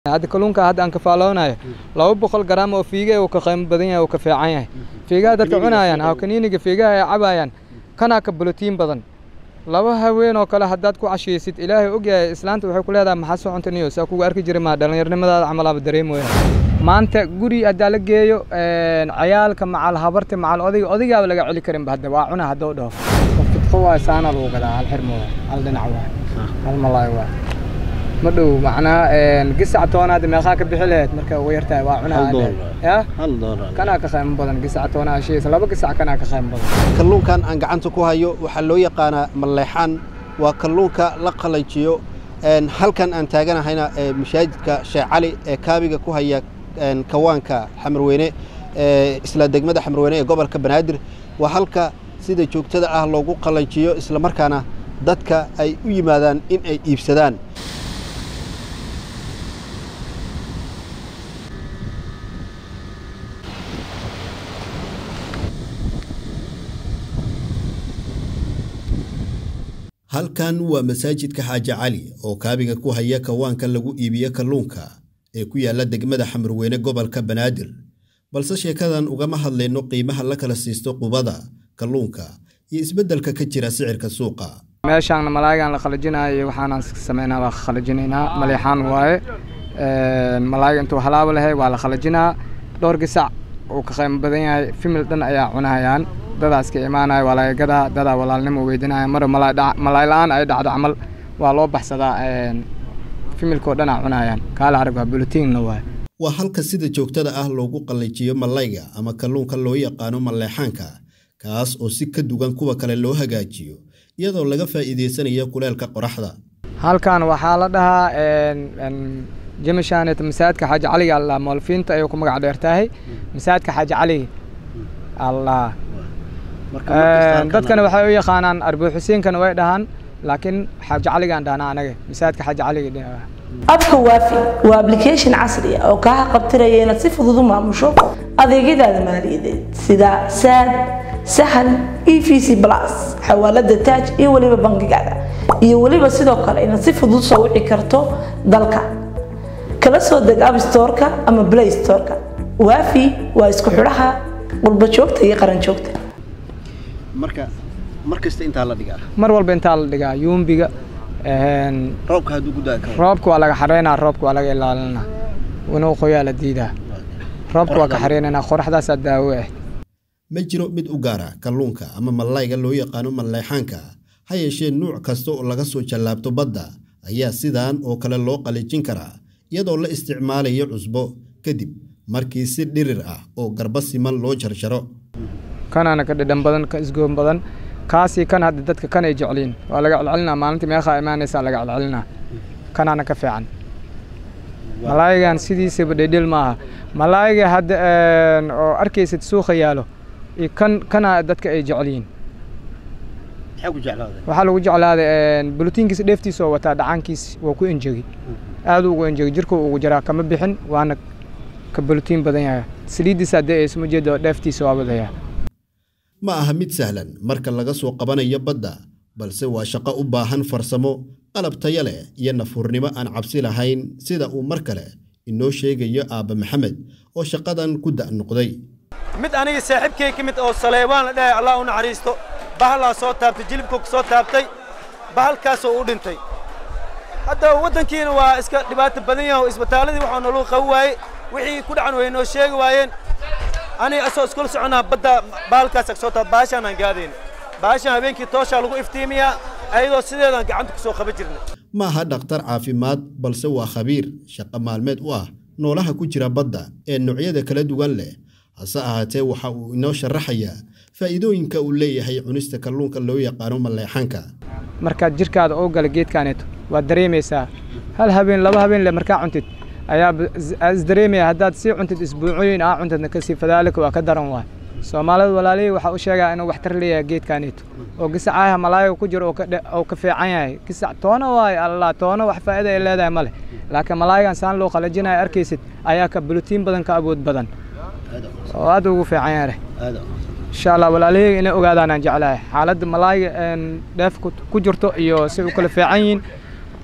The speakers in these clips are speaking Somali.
hadda kalluunka hadda aan kafaaloonayo laba boqol garaam oo fiiga uu ka qiimo badan yahay uu ka fiican yahay fiigaha dadka cunayaan ha kaniiniga fiigaha ay cabayaan kanaa ka bolotiin badan laba haween oo kale haddaad ku cashaysid ilaahay ogyahay islaanta waxay ku leedahay maxaa soo cuntaniyo saa kugu arki jiray maa dhallinyarnimadaada camalaaba dareemoya maanta guri haddaa la geeyo cayaalka macal habarta macal odayga odaygaaba laga celi karinba hadda waa cuna haddoo dhaho fidqo waa saana lagu gadaa hal xirmo waay hal dhinac waay hal malaay waay ma dhow macnaa gisac toonaad meeqaa ka bixi lahayd marka ugu yartahay waa cunaa ya hal doolar kanaa ka qiimo badan gisac toonaa heshiis laba gisac kanaa ka qiimo badan kalluunkan aan gacanta ku hayo waxaa loo yaqaanaa malleexaan waa kalluunka la qalajiyo halkan aan taaganahayna mashaajidka sheekh cali ee kaabiga ku haya kawaanka xamarweyne isla degmada xamarweyne ee gobolka banaadir waa halka sida joogtada ah loogu qalajiyo islamarkaana dadka ay u yimaadaan in ay iibsadaan halkan waa masaajidka xaaji cali oo kaabiga ku haya kawaanka lagu iibiyo kalluunka ee ku yaalla degmada xamarweyne gobolka banaadir balse sheekadan ugama hadlayno qiimaha la kala siisto qubada kalluunka iyo isbeddelka ka jira sicirka suuqa meeshaan malaayigaan la qalajinayo iyo waxaanaan sameynaa waa qalajinaynaa maleexaan waaye malaayiga intuu halaabo lahay waa la qalajinaa dhowr gisac uu ka qiimo badan yahay fimil dhan ayaa cunahayaan dadaas ka imaanaya waa laga gadaa dadaa walaalnimo weydinaya mar malaay la-aan ay dhacdo camal waa loo baxsadaa fimilkoo dhan aa cunayaan kaala arag waa bulotiinna waay waa halka sida joogtada ah loogu qallajiyo mallayga ama kalluunka loo yaqaano malleexaanka kaas oo si ka duwan kuwa kale loo hagaajiyo iyadoo laga faa'iidaysanayo kuleelka qoraxda halkan waxaa la dhahaa jamishanet masaajidka xaaji caliga alla moolfiinta ayuu ku magac dheer tahay masaajidka xaaji caliga allah dadkana waxay u yaqaanaan arbu xuseenkana way dhahaan laakiin xaaji caligaan dhahnaa anaga masaajidka xaaji caliga abka waafi waa application casri ah oo kaa qabtiraya inaad si fudud u maamusho adeegyadaada maaliyadeed sida saad sahal e v c plus xawaalada taaj iyo weliba bangigaada iyo weliba sidoo kale inaad si fudud soo wici karto dalka kala soo deg abstoreka ama play storeka waafi waa isku xidhaha qurba joogta iyo qaran joogta marka mar kasta intaa la dhigaa mar walba intaa la dhigaa yuumbiga roobka hadduu ku da'i karo roobka waa laga xareynaa roobka waa laga ilaalinaa inuu qoyaa la diidaa roobka waa ka xareynaynaa qoraxdaasaa daawo ah ma jiro mid u gaara kalluunka ama mallayga loo yaqaano malleexaanka ha yeeshee nuuc kasta oo laga soo jallaabto badda ayaa sidaan oo kale loo qalijin karaa iyadoo la isticmaalayo cusbo kadib markii si dhirir ah oo garba siman loo jarjaro kanaana ka dhadhan badan ka isgoon badan kaasii kan hadda dadka kan ay jecliin waa laga celcelinaa maalintii meeqaa imaanaysaa laga celcelinaa kanaana ka fiican malaayigan sidiisaba dhedhel maaha malaayiga hadda oo arkaysid suuqa yaalo iyo kan kana dadka ay jecliin waxaa lagu jeclaaday bolotiinkiisa dheeftiisa oo wataa dhacaankiis waa ku enjegi aad ugu enjegi jirka ugu jiraa kama bixin waana ka bolotiin badan yahay saliiddiisa haddii ay isma jeedo dheeftiisa waa badaya ma aha mid sahlan marka laga soo qabanayo badda balse waa shaqo u baahan farsamo qalab taya leh iyo nafuurnimo aan cabsi lahayn sida uu mar kale inoo sheegayo aabba maxamed oo shaqadan ku da' noqday mid aniga saaxiibkay ka mid oo saleebaan la dhahay allah u naxariisto bahalaa soo taabtay jilibkuu ka soo taabtay bahalkaasoo u dhintay hadda waddankiina waa iska dhibaato badan yaho isbitaalladii waxaa naluu qabi waaye wixii ku dhacan way noo sheegi waayeen aniga asoo iskula soconaa badda bahalkaasa soo taab baashaan aan gaadayn baashaan habeenkii tooshaa lagu iftiimiyaa ayadoo sideedaan gacanta ku soo qaban jirnay ma aha dhakhtar caafimaad balse waa khabiir shaqo maalmeed u ah noolaha ku jira badda ee noocyada kala duwan leh hase ahaatee waxa uu inoo sharaxayaa faa'iidooyinka uu leeyahay cunista kalluunka loo yaqaano malleexanka markaad jirkaada oo gala geedkaaneeto waad dareemaysaa hal habeen laba habeen le markaa cuntid ayaa isdareemaya haddaad sii cuntid isbuucooyin aa cuntidna kasii fadaalika waa ka daran waay soomaalida walaalihii waxaa u sheegaa inuu waxtar leeyahay geedkaaneeto oo gisacaha malaayiga ku jiro oo ka fiican yahay gisac toona waaye allah toona wax faa'iida ay leedahay ma leh laakiin malaayigan saan loo qalajinayo arkaysid ayaa ka bulutiin badan ka awood badan oo aad ugu fiican yahay insha allah walaalihii inay ogaadaan aan jeclahay xaaladda malaayiga dheef ku jirto iyo si u kala fiican yihiin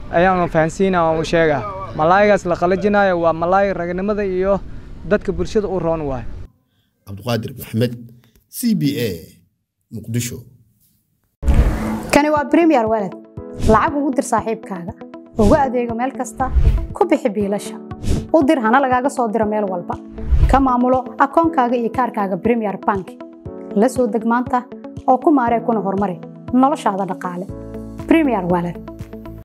ayaan fahansiina aan u sheegaa malaaygaas la qalajinayo waa malaay raganimada iyo dadka bulshada u roon waay cabduqaadir maxmed c b a muqdisho kani waa bremiyer walad lacag ugu dir saaxiibkaaga ugu adeego meel kasta ku bixi biilasha u dir hana lagaaga soo diro meel walba ka maamulo akoonkaaga iyo kaarkaaga bremiyer bank la soo deg maanta oo ku maaree kuna horumari noloshaada dhaqaale bremiyer walad